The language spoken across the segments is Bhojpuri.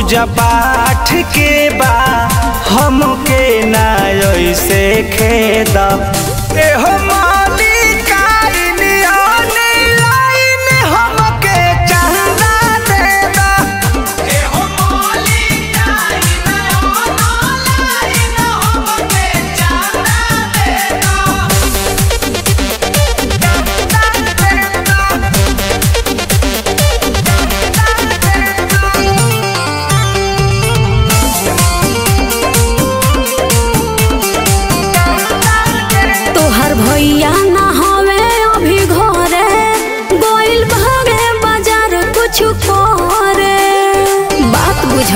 पूजा पाठ के बा हमके ना ऐसे खेद एहो मालिकाइन ऑनलाइन हमके चंदा दे दा एहो मालिकाइन ऑनलाइन हमके चंदा दे दा तोहर भैया ना हवे अभी घरे गोइल भागे बाजार कुछ करे बात बुझ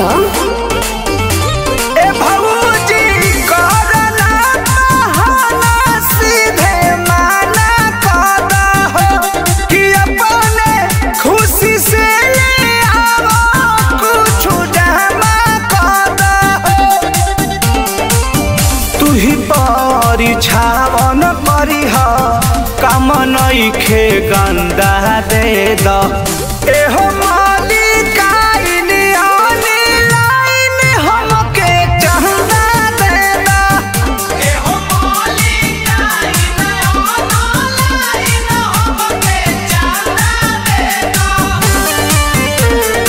ए भौजी करना बहाना सीधे माना कर दहो कि अपने खुशी से ले आवो कुछ जमा कर दहो तू ही परिछावन करीह काम नइखे गंदा दे द एहो मालिकाइन ऑनलाइन हमके चंदा दे द एहो मालिकाइन ऑनलाइन हमके चंदा दे द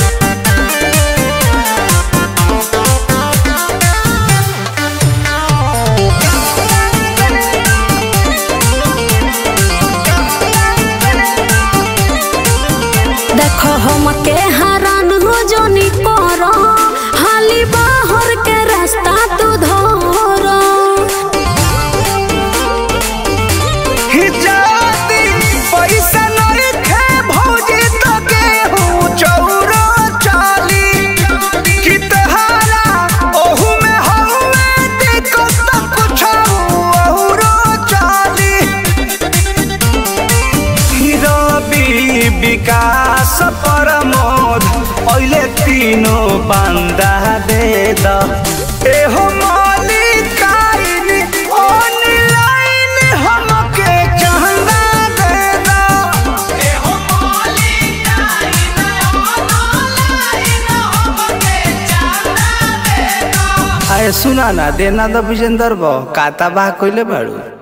देखो हमके हरान हो जोनी करो हाली बाहर के रास्ता तू धरो हिजाती पैसा नइखे भौजी तो गेहूं चौरो चाली कि तहारा ओहू में हउए दिक्कत त कुछ औरो चाली रवि विकास प्रमोद अहिले तीनों बान्दा दे द एहो मालिकाइन ऑनलाइन हमके चंदा दे द एहो मालिकाइन ऑनलाइन हमके चंदा दे द आए सुना ना देना द विजेंदर बा काता बा कइले बाड़ू